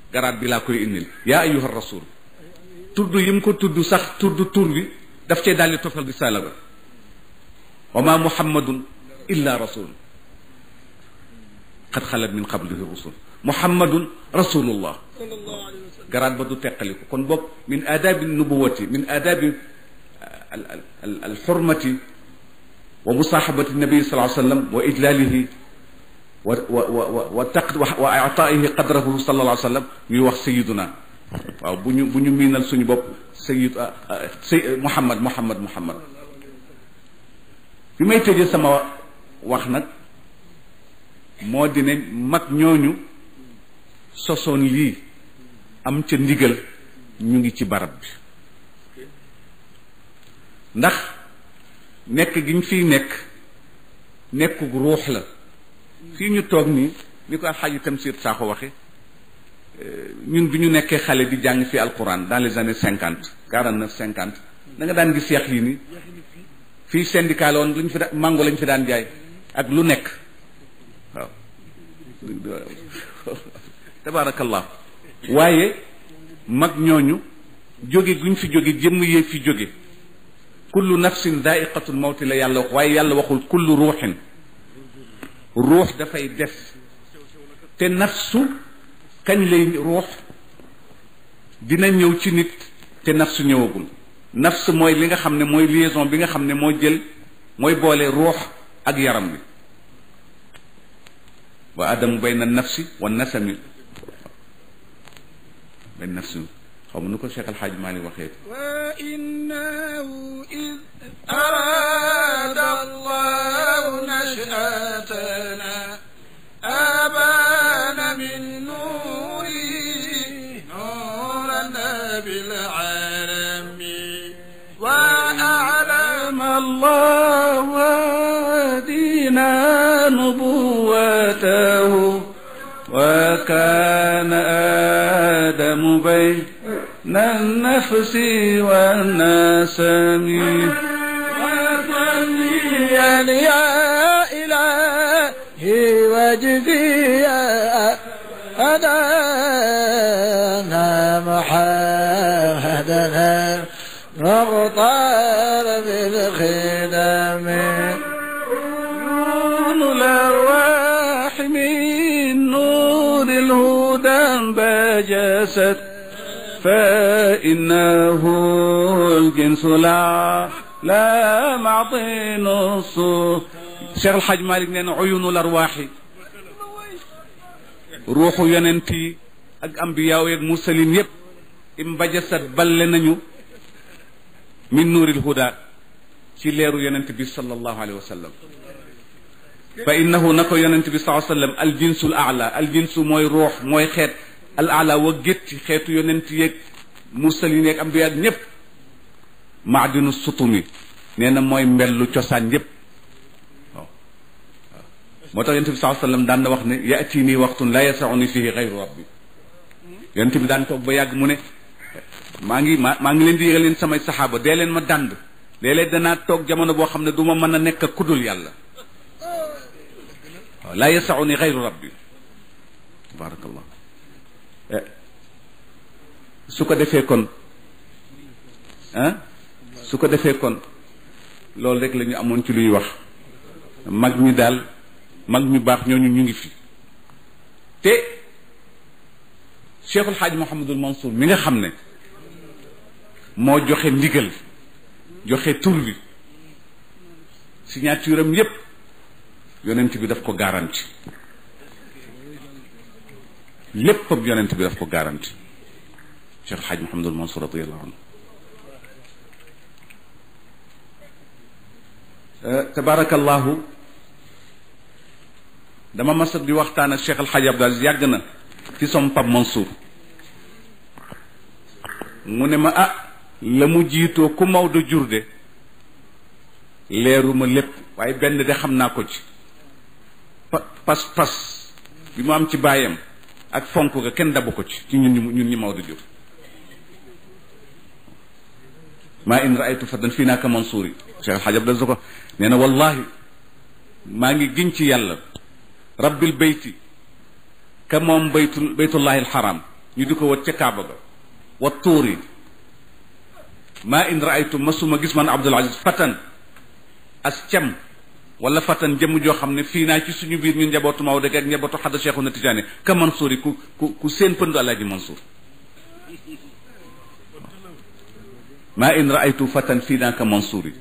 garaat bi laa koy indil yaa ayuha rasul tudd yi mu ko tudd sax tudd tur bi daf cee daldi tofal risaala ba wa ma muhammadun illa rasul qad xalat min qablihi rusul muhammadun rasulullah garaat ba du teqaliku kon boog min aadaabi nubuwati min aadaabi al xurmati wa musaaxabati nabi sallallahu alayhi wa sallam wa ijlaalihi wa wa wa wa taq wa ataa'ihi qadrahu sallallahu alayhi wa sallam ñuy wax sayiduna waaw bu ñu bu ñu miinal suñu bopp sayid say muhammad muhammad muhammad bi may tëjee sama wax nag moo di ne mag ñooñu sosoon lii am ca ndigal ñu ngi ci barab bi ndax nekk gi ñu fiy nekk nekkug ruux la fii ñu toog nii ni ko alxaaji Tamsir Sakho waxe ñun bi ñu nekkee xale di jàng fi alquran dans les années cinquante quarante neuf cinquante da nga daan gis yeex yi ni fii syndicat la woon lu ñu fi daan mango lañ fi daan jaay ak lu nekk waaw tabaarakallah waaye mag ñooñu jóge guñ fi jóge jëmm yee fi jóge kullu nafsin daiqatul mawti la yàlla wax waaye yàlla waxul kullu ruuxin ruux dafay des te nafsu kañ lay ruux dina ñëw ci nit te nafsu ñëwagul nafs mooy li nga xam ne mooy liaison bi nga xam ne moo jël mooy boole ruux ak yaram bi wa adamu bayna nafsi wa nasami bayna nafsi xaw ma nu ko Cheikh Alxaaj Maalik waxee wa innahu id arada allahu nashatana abana min nuri nuran bil alami wa a'lama allahu dina nubuwatahu وكان آدم بين النفس والنسم وصليا يا إلهي وجزيا أدانا محمدنا مغطار بالخدم نون الأرواح من نور الهدى بجست فإنه الجنس لا لا معطي نص Cheikh Alxaaj Maalik nee na uyunul arwaaxi ruuxu yonent yi ak ambiyaaw yeeg mursalin yépp imbajasat balle nañu min nuuril huda ci leeru yonent bi sallallahu alayhi wa sallam fa innahu na ko yonent bi sallallahu alayhi wa sallam al jinsul aala al jinsu mooy ruux mooy xeet al aala wa gétti xeetu yonent yeeg mursalin yeeg ambiyaag ñépp maadinu sutumi nee na mooy mbellu cosaan yépp waaw waaw moo tax yonent bi sallallahu alayhi wa sallam daan na wax ne yaati nii waxtun la yasauni fihi gayru rabbi yonent bi daan toog ba yàgg mu ne maa ngi maa maa ngi leen di yëgal leen samay saxaaba dee leen ma dànd léeg-léeg danaa toog jamono boo xam ne du ma mën a nekk ak kudul yàlla waaw laa yasauni gayru rabbi tabarakallah su ko defee kon ah su ko defee kon loolu rek la ñu amoon ci luy wax mag ñi daal mag ñu baax ñooñu ñu ngi fi te Cheikhul Xaaj Mouhamadul Mansour mi nga xam ne moo joxe ndigal joxe tur bi signature am yépp yonent bi daf ko garanti léppam yonent bi daf ko garanti Cheikh Xaaj Mouhamadul Mansour radiallahu anhu tabarakallahu dama masat di waxtaan ak Cheikh Alxaaj Abdul Aziz yàgg na ci som Pap Mansour mu ne ma ah la mu jiitoo ku Maodo jur de leeruma lépp waaye benn de xam naa ko ci pa pas pas bi mu am ci baayam ak fonk ga kenn dabu ko ci ci ñun ñu ñun ñi Maodo jur maa in raaytu fadan fii naaka Mansour yi Cheikh Alxaaj Abdul Aziz ko nee na wallahi maa ngi giñ ci yàlla rabbil bayti ka moom baytul baytullahi alxaram ñu di ko wat ca kaaba ga wa tuuri maa in raaytu masuma gis man abdul aziz fatan as cam wala fatan jëmm joo xam ne fii naa ci suñu biir ñun njabootu Maodo ak njabootu xadda cheikhu na tijaani ka Mansour yi ku ku ku seen pëndu alaaji Mansour maa in raaytu fatan fii naa ka Mansour yi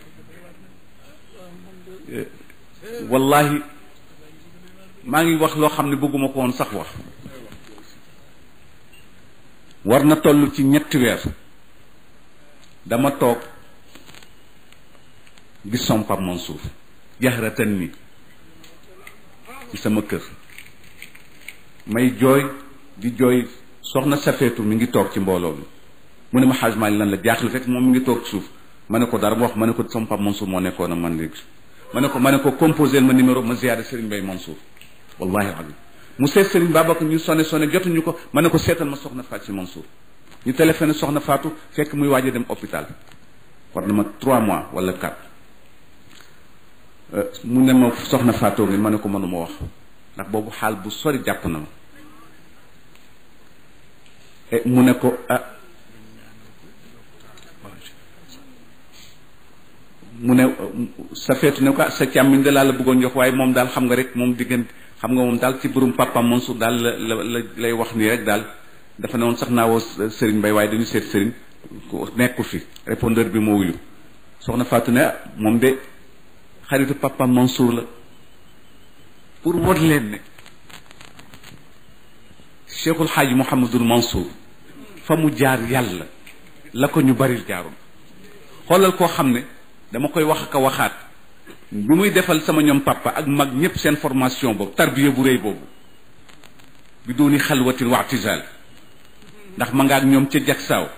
wallahi maa ngi wax loo xam ne bëgguma ko woon sax wax war na toll ci ñetti weer dama toog gis som Pape Mansour jaxratan ni ci sama kër may jooy di jooy soxna safeetu mi ngi toog ci mbooloo mi mu ne ma xaaj maa lan la jaaxle fekk moom mi ngi toog suuf ma ne ko dara ma wax ma ne ko som Pape Mansour moo nekkoon ak man léegi ma ne ko ma ne ko composé ma numéro ma ziyaare Serigne Mbaye Mansour wallahi azim mu seet Serigne Babacar ñu sone sone jotuñu ko ma ne ko seetal ma soxna Fatou si Mansour ñu téléphoné soxna Fatou fekk muy waaj a dem hôpital war na ma trois mois wala quatre mu ne ma soxna Fatou ngi ma ne ko mënuma wax ndax boobu xaal bu sori jàpp na ma mu ne ko ah mu ne sa feetu ne ko sa càmmiñ da laa la bëggoon jox waaye moom daal xam nga rek moom diggante xam nga moom daal ci burum papa Mansour daal la la la lay wax nii rek daal dafa ne woon sax naa woo Serigne Mbaye waaye dañu seet Serigne nekku fi répondeur bi moo wuyu soxna Fatou ne moom de xaritu papa Mansour la pour won leen ne Cheikhul Xaaji Mouhamadul Mansour fa mu jaar yàlla la ko ñu baril jaaroon xoolal koo xam ne dama koy wax ak a waxaat bi muy defal sama ñoom papa ak mag ñëpp seen formation boobu tarbiya bu rëy boobu bi dooni xalwatin wa i'tizal ndax ma nga ak ñoom ca jagsaaw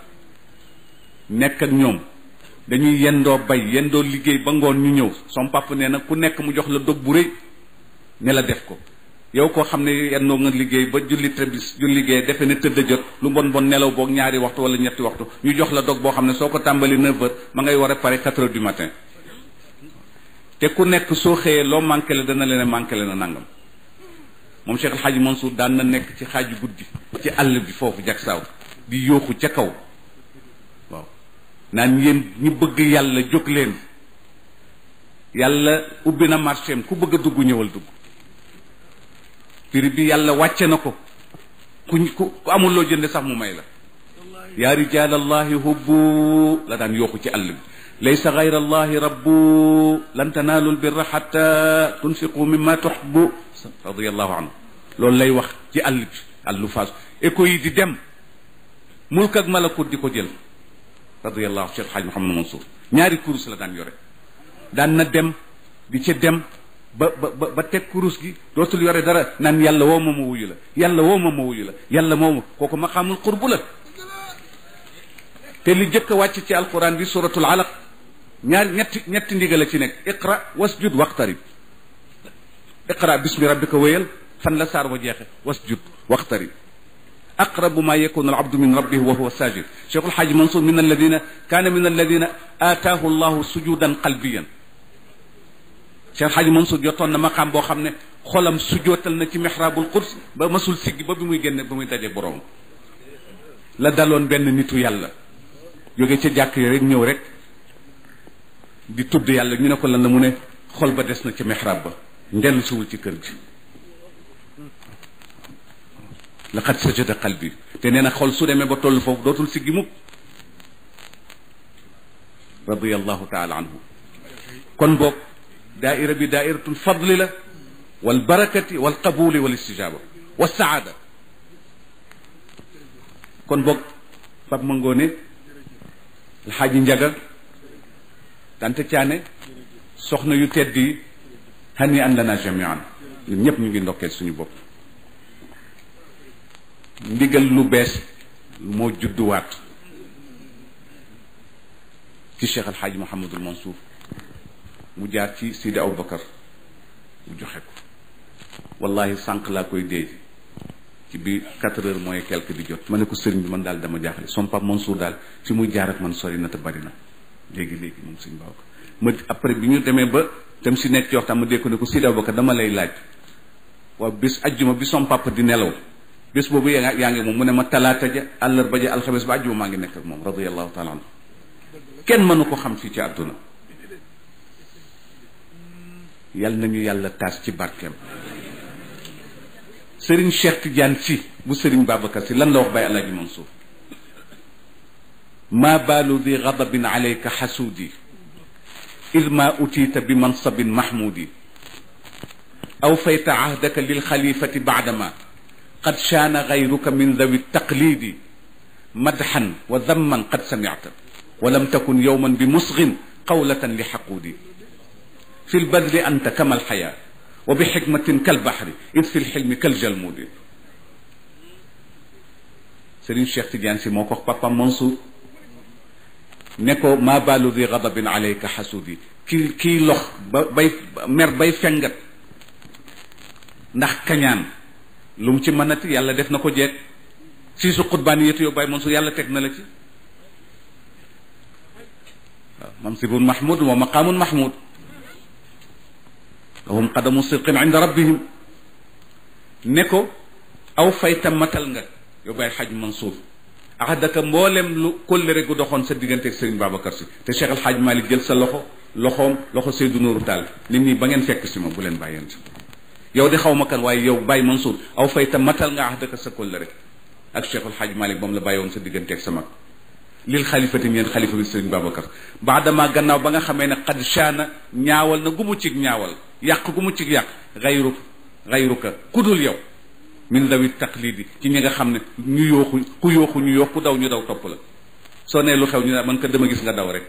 nekk ak ñoom dañuy yendoo bay yendoo liggéey ba ngoon ñu ñëw som papa nee na ku nekk mu jox la dog bu rëy ne la def ko yow koo xam ne yendoo nga liggéey ba julli tebis ju liggéey defe ne tëdd jot lu bon bon nelaw boog ñaari waxtu wala ñetti waxtu ñu jox la dog boo xam ne soo ko tàmbali 9 heures ma ngay war a pare 4 heures du matin te ku nekk soo xëyee loo manqué la dana leen manqué la na nangam moom Cheikh El Hadj Mansour daan na nekk ci xaaju guddi ci àll bi foofu jagsaaw di yooxu ca kaw waaw naan yéen ñi bëgg yàlla jóg leen yàlla ubbi na marché am ku bëgg a dugg ñëwal dugg prix bi yàlla wàcce na ko ku ku amul loo jënde sax mu may la yaa rijal allahi hubbu la daan yooxu ci àll bi laysa gayra allahi rabbu lan tanaalu lbirra xatta tunfiqu mimma tuxbu radiallahu anhu loolu lay wax ci àll bi àllu faas écho yi di dem mulk ak malakut di ko jël radiallahu cheikh xaaj Mouhamadou Mansour ñaari kurus la daan yore daan na dem di ca dem ba ba ba teg kurus gi dootul yore dara naan yàlla woo ma ma wuyu la yàlla woo ma ma wuyu la yàlla moo ma kooku maqaamul qurbu la te li jëkk a wàcc ci alquran bi suratul alaq ñaar ñetti ñetti ndigal a ci nekk iqra wasjud waqtarib iqra bismi rabbika wéyal fan la saar wa jeexe wasjud waqtarib aqrabu ma yakunu alabdu min rabbihi wa huwa sajid cheikh alxaaji mansour min alladina kaana min alladina aataahu llahu sujudan qalbiyan cheikh alxaaji mansour jotoon na maqaam boo xam ne xolam sujootal na ci mihrabul quds ba masul siggi ba bi muy génne ba muy daje borom la daloon benn nitu yàlla jóge ca jàkk yi rek ñëw rek di tudd yàlla ñu ne ko lan la mu ne xol ba des na ca mihrab ba ndellu siwul ci kër gi laqad sajada qalbi te nee na xol su demee ba toll foofu dootul siggi mukk radiallahu taala anhu kon boog daaira bi daairatul fadli la wal barakati wal qabuli wal istijaba wa saada kon boog Pape Mangoone alxaaji njaga tante caane soxna yu tedd yi hani an lana jamian ñun ñëpp ñu ngi ndokkeel suñu bopp ndigal lu bees moo judduwaat ci cheikh alxaaji Mouhamadul Mansour mu jaar ci Sidi Aboubacar mu joxe ko wallahi sànq laa koy dee ci bi quatre heures mooy quelque di jot ma ne ko sëriñ bi man daal dama jaaxle son pap Mansour daal fi muy jaar ak man sori na te bari na léegi léegi moom suñ baaw ko ma après bi ñu demee ba dem si nekk ci waxtaan ma dégg ko ne ko Sidi Aboubacar dama lay laaj waaw bis ajjuma bi son papa di nelaw bés boobu yaa yaa ngi moom mu ne ma talaata ja àllarba ja alxames ba àjjuma maa ngi nekk ak moom radiallahu taala anhu kenn mënu ko xam fii ci àdduna yal nañu yàlla taas ci barkeem sëriñ Cheikh Tidiane si bu sëriñ Babacar si lan la wax Baye Alaaji Mansour ma baalu di gadabin alayka xasuudi id ma utiita bi mansabin mahmudi aw fayta ahdaka lilxalifati baadama qad shaana gayruka min dawi taqlidi madxan wa damman qad samicta wa lam takun yowman bi musgin qawlatan li xaquudi fi lbadli anta kama alxayaa wa bi xikmatin kalbaxri id fi lxilmi kaljalmudi Serigne Cheikh Tidiane si moo ko wax papa Mansour ne ko maa baalu di gadabin alayka xasuudi kii kii lox ba bay mer bay fengat ndax kañaan lu mu ci mënati yàlla def na ko jeeg fii su xutbaan yetu yow Baye Mansour yàlla teg na la ci waaw mansibun mahmud wa maqaamun mahmud lahum qadamu sidqin inda rabbihim ne ko aw fayta matal nga yow Baye Xaj Mansour axadaka mboolem lu kóllëre gu doxoon sa diggante ak Serigne Babacar si te Cheikh El Hadj Malick jël sa loxo loxoom loxo Seydou Nourou Tall nit ñi ba ngeen fekk si ma bu leen bàyyeen si yow di xaw ma kan waaye yow Baye Mansour aw fayta matal nga axadaka sa kóllëre ak Cheikh El Hadj Malick moom la bàyyi woon sa diggante ak sa mag lil xalifati ngeen xalifa bi Serigne Babacar baadama gannaaw ba nga xamee ne xad shaana ñaawal na gu mu cig ñaawal yàq gu mu cig yàq xayru xayruka ku dul yow min dawi taqlidi ci ñi nga xam ne ñu yooxu ku yooxu ñu yoox ku daw ñu daw topp la soo nee lu xew ñu ne man ko dama gis nga daw rek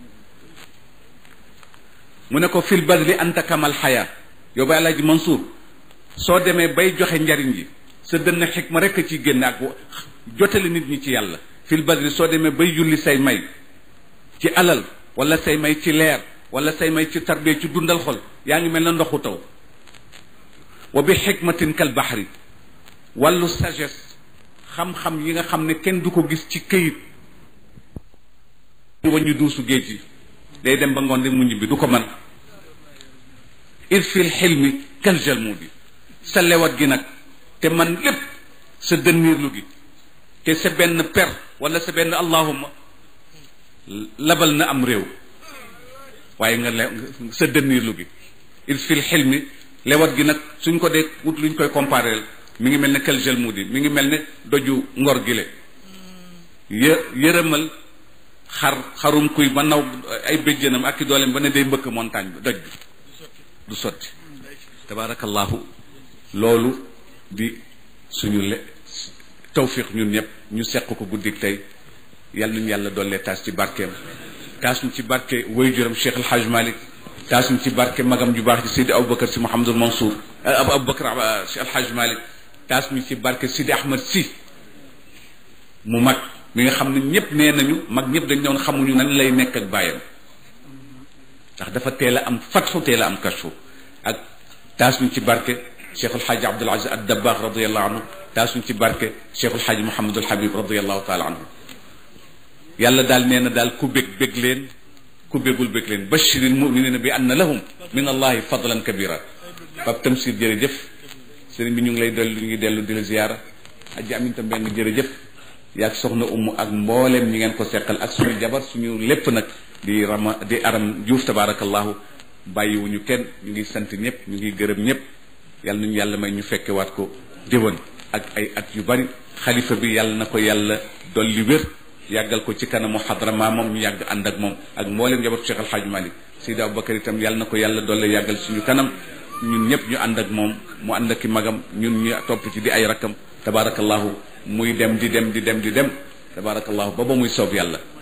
mu ne ko fil badli anta kamal xayaa yow ba Alaaji Mansour soo demee bay joxe njariñ yi sa dënn xikma rek a ciy génne ak jotale nit ñi ci yàlla fil badri soo demee bay julli say may ci alal wala say may ci leer wala say may ci tarbie ci dundal xol yaa ngi mel na ndoxu taw wa bi xikmatin kal baxri wàllu sagesse xam-xam yi nga xam ne kenn du ko gis ci këyit wañu duusu géej yi day dem ba ngoon di mu ñibbi du ko mën il fil xilmi kal jalmudi sa lewat gi nag te man lépp sa dënniirlu gi te sa benn per wala sa benn allahuma labal na am réew waaye nga le sa dënniirlu gi il fil xilmi lewat gi nag suñ ko dee wut luñ koy comparé mi ngi mel ne kel gel mudi mi ngi mel ne doju ngor gile yë yërëmal xar xarum kuy ba naw ay béjjënam ak i dooleem ba ne day mbëkk montagne bi doj bi du sotti tabaarakallahu loolu di suñu le tawfiq ñun ñëpp ñu seq ko guddik tey yal nañu yàlla dollee taas ci barkeem taas ñu ci barke waajuram Cheikh El Hadj Malick taas ñu ci barke magam ju baax ci Seydi Aboubacar si Mouhamadul Mansour ab Aboubacar Cheikh El Hadj Malick taas ñu ci barke Sidi Ahmad si mu mag mi nga xam ne ñëpp nee nañu mag ñëpp dañ doon xamuñu nan lay nekk ak bàyyam ndax dafa teel a am fatxu teel a am kashfu ak taas ñu ci barke Cheikh El Hadj Abdoul Aziz ad Dabbaax radiyallahu anhu taas ñu ci barke Cheikh El Hadj Mouhamadul Habib radiyallahu taala anhu yàlla daal nee na daal ku bég bég leen ku bégul bég leen bashiril muminina bi anna lahum min allahi fadlan kabira Pape Tamsir jërëjëf sëriñ bi ñu ngi lay dellu ñu ngi dellu di la ziyaara aji aminta benn jërëjëf yaag soxna umu ak mbooleem ñi ngeen ko seqal ak suñu jabar suñu lépp nag di rama di aram juuf tabarakallahu bàyyiwuñu kenn ñu ngi sant ñëpp ñu ngi gërëm ñëpp yàlla nañu yàlla may ñu fekkewaat ko déwén ak ay at yu bari xalifa bi yàlla na ko yàlla dolli wér yàggal ko ci kanamu xadra maamam ñu yàgg ànd ak moom ak mbooleem njabootu Cheikh Al Hadj Malick Seydi Aboubacar itam yàlla na ko yàlla dolle yàggal suñu kanam ñun ñëpp ñu ànd ak moom mu ànd ak ki magam ñun ñu topp ci di ay rakkam tabarakallahu muy dem di dem di dem di dem tabarakallahu ba ba muy soob yàlla